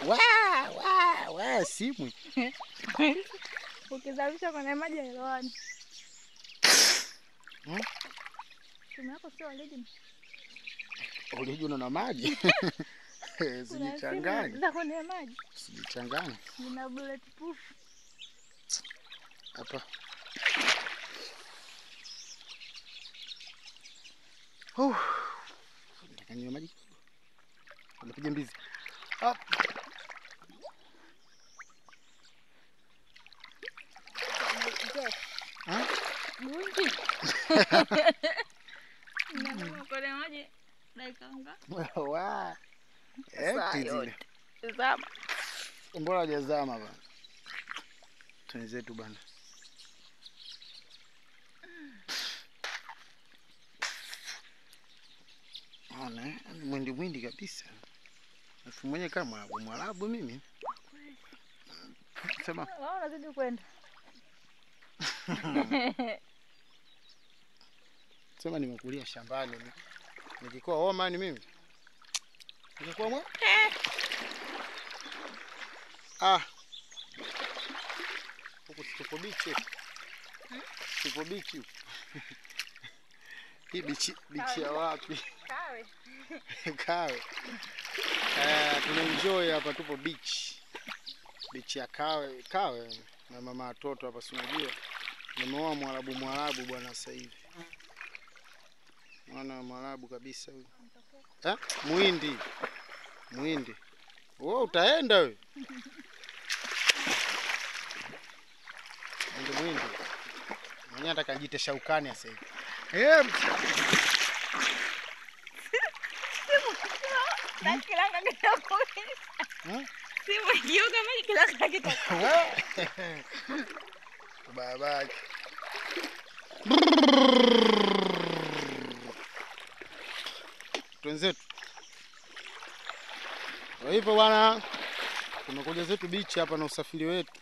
wa wa wa simu Ukizamisha kwenye maji haelewani. Hmm? Simu yako sio original. ulijuna na maji Kuna sijichanganye simu za kwenye maji sijichanganye zina bulletproof. hapa Uh, nataka ninywe maji kidogo. Napiga mbizi Hop. Je, Ha? Gunji. Inanoma kwenye maji dakika ngapi? Wa. Saa Eti zile. yote. Zama. Mbona hajazama bana? Twenzetu bana. Ona, eh, ni mwindi mwindi kabisa. Alafu mwenye kama mwarabu mwarabu mimi. Sema Wao unazidi kwenda. sema nimekulia shambani. ni- Nikikuwa Oman mimi. Nikikuwa mwa? Ah. Huku si tupo bichi. Tupo bichi. huku. Hii bichi bichi ya wapi? Kawe. Kawe. Eh, tuna enjoy hapa tupo beach. Beach ya Kawe, Kawe na mama watoto hapa si unajua. Nimeoa Mwarabu Mwarabu bwana sasa hivi. Mwana Mwarabu kabisa huyu. Eh? Muhindi. Muhindi. Wewe utaenda wewe. Muhindi Muhindi. Mwenyewe nataka nijite shaukani sasa hivi. Eh, Na kilanga kitakuwa. eh? Simu ikiuka maji kilanga kitakuwa. Wewe. Babake. Twenzetu. Kwa hivyo bwana, tumekuja zetu bichi hapa na usafiri wetu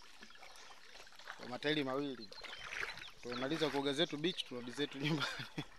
kwa matairi mawili. Tumemaliza kuoga zetu bichi, tunarudi zetu nyumbani.